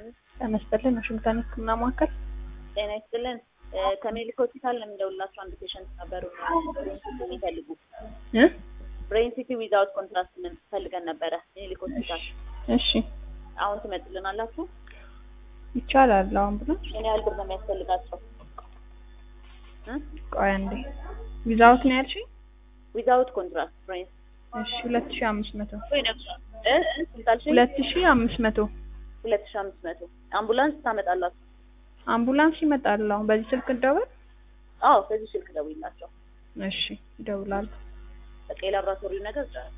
ጤና ይስጥልን ዋሽንግተን ህክምና ማዕከል ጤና ይስጥልን። ከሜዲክ ሆስፒታል ነው የምደውልላችሁ። አንድ ፔሸንት ነበሩ ብሬን ሲቲ የሚፈልጉ እ ብሬን ሲቲ ዊዛውት ኮንትራስት ምን ፈልገን ነበረ ሜዲክ ሆስፒታል። እሺ አሁን ትመጡልናላችሁ? ይቻላል። አሁን ብሎ ምን ያህል ብር ነው የሚያስፈልጋቸው? ቆይ አንዴ ዊዛውት ነው ያልሽኝ? ዊዛውት ኮንትራስት ብሬን እሺ ሁለት ሺህ አምስት መቶ ወይ ደግሞ እ እ ስንት አልሽኝ? ሁለት ሺህ አምስት መቶ ሁለት ሺህ አምስት መቶ አምቡላንስ ታመጣላችሁ? አምቡላንስ ይመጣል። አሁን በዚህ ስልክ እንደውል። አዎ በዚህ ስልክ ደውይላቸው። እሺ ይደውላሉ። በቃ የላብራቶሪው ነገር